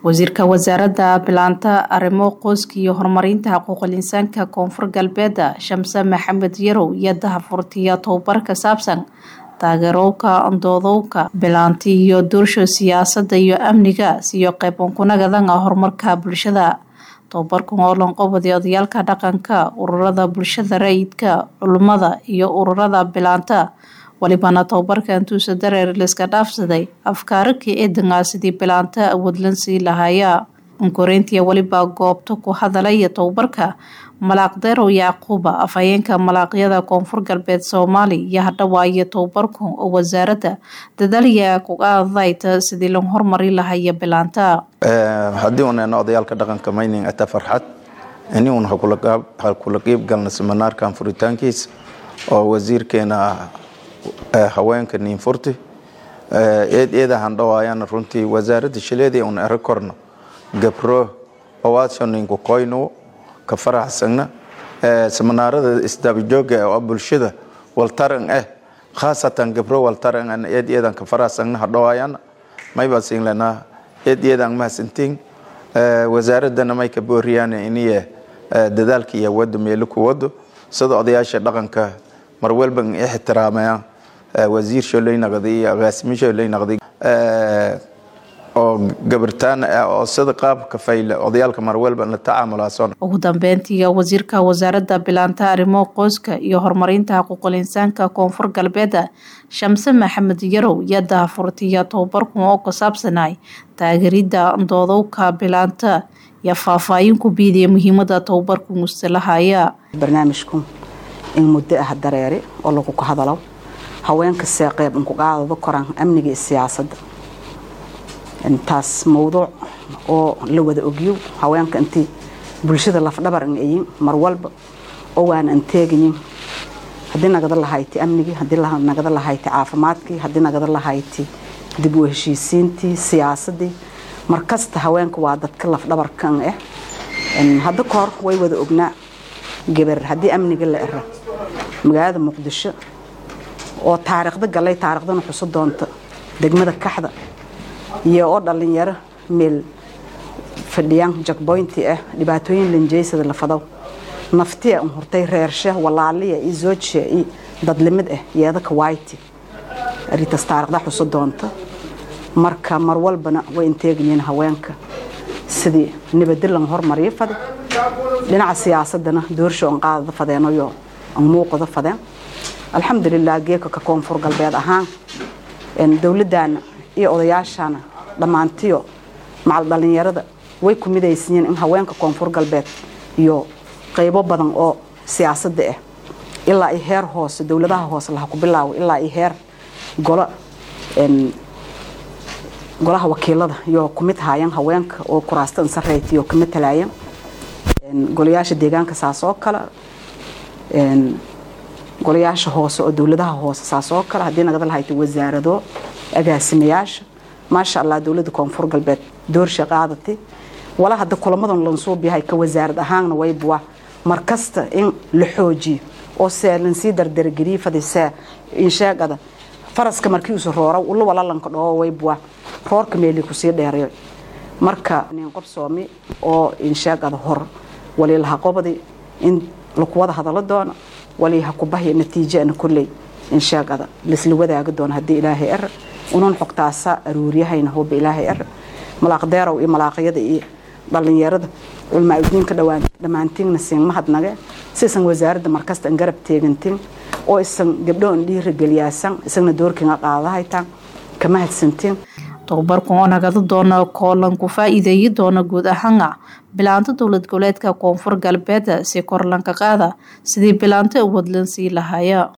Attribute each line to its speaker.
Speaker 1: wasiirka wasaaradda bilaanta arrimo qoyska iyo horumarinta xuquuqul insaanka koonfur galbeeda shamse maxamed yarow iyo dahafurtiya tobabar ka saabsan taageerowka doodowka bilaanti iyo doorsho siyaasadda iyo amniga siyo qeybankunagadan horumarka bulshada tobabarkan oo lanqobadi odayaalka dhaqanka ururada bulshada rayidka culimada iyo ururada bilaanta walibana tobabarka intuusa dareer liska dhaafsaday afkaaraka eedangaa sidii bilaanta awoodlan sii lahaaya unkoreyntiya weliba goobta ku hadalaya tobabarka malaaq derow yacquuba afhayeenka malaaqyada koonfur galbeed soomaali iyo hadhawaayo tobabarku oo wasaaradda dadaalya kugaadayta sidii loo hormari lahaya bilaanta
Speaker 2: haddii unan odayaalka dhaqanka mayning ata farxad ini un ha kula qiib galna seminaarkan furitaankiisa oo wasiirkeena haweenka niinfurti eed eeda handhawaayana runtii wasaaradda shileedii un ero korno gabro owaasho ninku koyno ka faraxsagna seminaarada isdabajooga oo bulshada waltaran eh khaasatan gabro waltaran an eed eedan ka faraxsagna hadhawaayana mayba singlana eed eedan mahadsantiin wasaaradana may ka booriyaan iniye dadaalka iyo wado meelo ku wado sida odayaasha dhaqanka mar walba ixtiraamayaan wasiir sholey naqday iyo agaasimi sholey naqday oo gabartaan oo sida qaabka fayle odayaalka marwalba la tacaamulaason
Speaker 1: ugu dambeyntii wasiirka wasaaradda bilaanta arrimo qoyska iyo horumarinta xuquuqul insaanka koonfur galbeeda shamse maxamed yarow iyo dahafurtiya tobabarkan oo ku saabsanay taageeridda doodowka bilaanta iyo faahfaahin ku biidiya muhiimada tobabarku mustalahaya
Speaker 3: barnaamijku in muddo ah dareere oo lagu ka hadalo haweenka see qeyb unkuqaadado koraan amniga iyo siyaasadda intaas mawduuc oo la wada ogyo haweenka intii bulshada lafdhabar an ayin mar walba oo waana an teegayin haddii nagada lahayti amnigii haddii nagada lahayti caafimaadkii haddii nagada lahayti dib u heshiisiintii siyaasadii markasta haweenka waa dadka lafdhabarkan ah hadda kahor way wada ognaa gabar haddii amniga la era magaalada muqdisho oo taariikhda galay taariikhdana xuso doonta degmada kaxda iyo oo dhalinyaro meel fadhiyaan jakboynti ah dhibaatooyin lanjeysada la fado naftiya un hurtay reersha walaaliya iyo zoojiya iyo dadlimid ah yeedaka wayti aritas taariikhda xuso doonta marka mar walbana way inteegayiin haweenka sidii nabadilan hormariyo fade dhinaca siyaasadana doorsho an qaadada fadeenayo an muuqada fadeen alxamdulilah geeka ka koonfur galbeed ahaan dowladana iyo odayaashana dhammaantiyo macal dhalinyarada way ku midaysiiyeen in haweenka koonfur galbeed iyo qaybo badan oo siyaasadda ah ilaa i heer hoose dowladaha hoose laha ku bilaawo ilaa i heer golo golaha wakiilada iyo kumid haayeen haweenka oo kuraasta insareyt iyo kama talaayeen golayaasha deegaanka saas oo kale golayaasha hoose oo dowladaha hoose saas oo kale haddii nagada lahayta wasaarado agaasimayaasha maasha allah dowladda koonfur galbeed doorsha qaadati wala hadda kulamadan lansuub yahay ka wasaarad ahaanna waybuwa markasta in la xoojiyo oo see lansii dardargeliyo fadisee insheegada faraska markii usu roora ula walalanka dhoo waybuwa roorka meeli kusii dheerayo marka nin qof soomi oo insheegada hor waliilaha qobadi in laku wada hadalo doono waliiha kubahya natiijana kolley insheegada laisla wadaaga doono haddii ilaahay er unan xogtaasa aruuriyahayna huba ilaahay er malaaqdeerow iyo malaaqyada iyo dhalinyarada culmaa udiinka dhammaantiinna siin mahadnage sisan wasaaradda markasta an garab teegantin oo isan gabdho an dhiirageliyaasan isagna doorkinga qaadahaytaan ka mahadsantiin
Speaker 1: tobabarkan oo nagada doona koolan ku faa-iideeyi doona guud ahaana bilaanta dowlad goboleedka koonfur galbeed si kor lanka qaada sidii bilaanta awoodlan sii lahaya